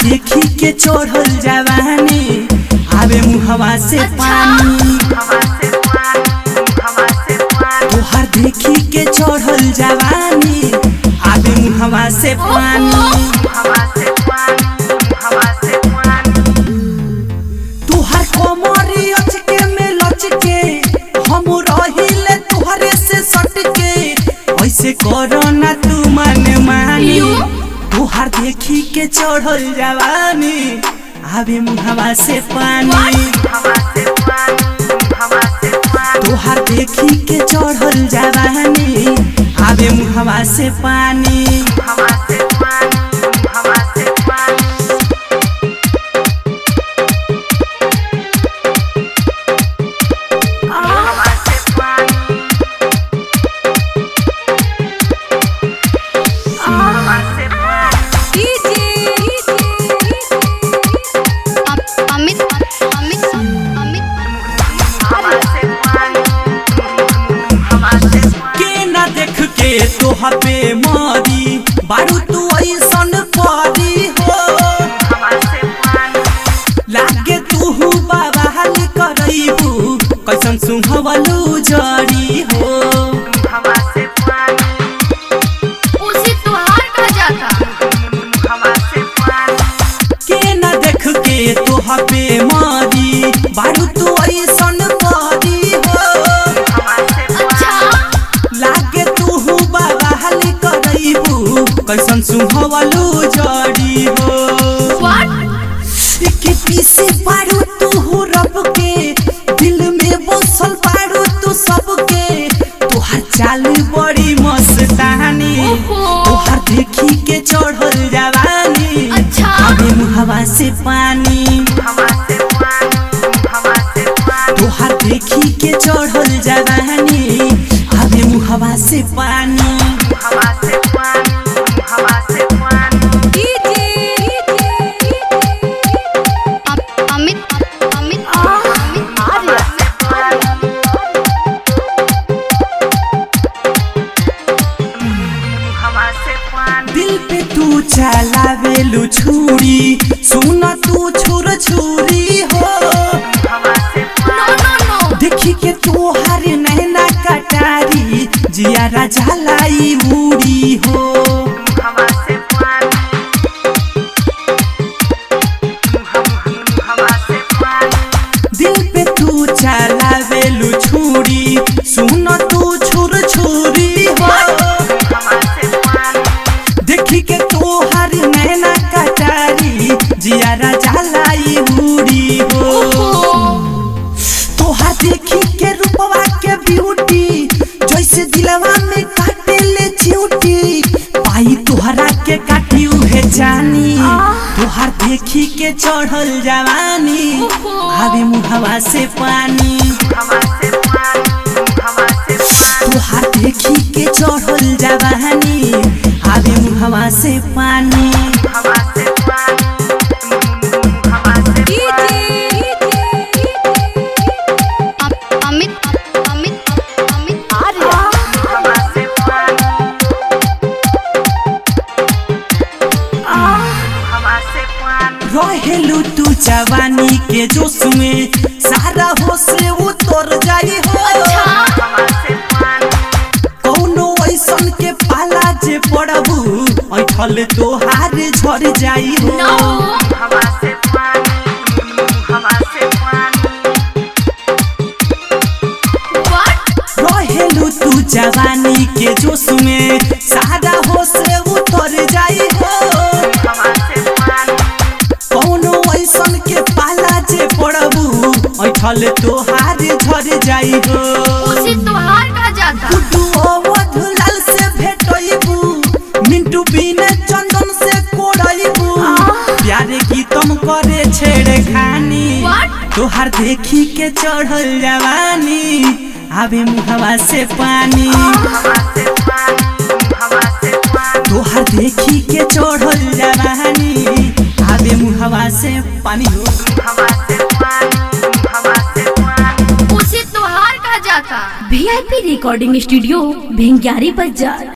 देखी के चढ़ल जवानी आवे मुहवा से पानी तोहार देखी के चढ़ल जवानी आवे मुहवा से पानी तुहार कोमरी अचके में लचके हम रहिले तुहरे से सटके ऐसे करो ना तू मन मानी तुहार देखी के चढ़ल जवानी आवे मुहवा से पानी तुहार देखी के चढ़ल जवानी आवे मुहवा से पानी अमित अमित अमित के ना देख के तोहा पे मारी बारू तू ऐसन पारी हो लागे तू बाबा हाल करैबू कैसन सुहवलू जड़ी हो उसे तुहार का जाता के ना देख के तोहा पे मारी बारू तू ऐसन पारी हो अच्छा लागे तू बाबा हाल करैबू कैसन सुहवलू जड़ी हो व्हाट के पीछे पारू तू हो रब के दिल में बसल पारू तू सबके तोहर चाल बड़ी मस्तानी ओहो। तोहर देखी के चढ़ल जवानी अच्छा। आगे मुहवा से पानी तोहर देखी के चढ़ल जवानी आगे मुहवा से पानी अम- अमित अमित अमित दिल पे तू चलावेलू छुरी सुन तू छुर छुरी हो नो नो नो देखी के तोहार नैना कटारी जिया राजा लाई मुड़ी हो दिल पे तू चलावेलू छुरी सुन तू छुर छुरी हो देखी के तोहार नैना कटारी जिया राजा लाई मुड़ी हो तोहार देखी के रूपवा के ब्यूटी जैसे दिलवा में काटे ले चिऊटी पाई तोहरा के काटी उहे जानी तोहार देखी के चढ़ल जवानी आवे मुहवा से पानी तोहार देखी के चढ़ल जवानी आवे मुहवा से पानी अम- अमित अमित अमित रहेलू तू जवानी के जोश में सारा होश उतर जाई हो कौनो ऐसन के पाला जे पड़बू ऐठल तोहार झड़ जाई हो नो व्हाट रहेलू तू जवानी के जोश में सारा होश उतर जाई हो कौनो ऐसन के पाला जे पड़बू ऐठल तोहार झड़ जाई हो उसे तुहार का जाता गुड्डू अवध लाल से भेटैबू मिंटू बिना चंदन से कोड़ैबू प्यारे गीतम करे छेड़े खानी What? तोहार देखी के चढ़ल जवानी आवे मुहवा से पानी तोहार देखी के चढ़ल जवानी आवे मुहवा से पानी हो उसे तुहार का जाता वीआईपी रिकॉर्डिंग स्टूडियो भिंगियारी बाजार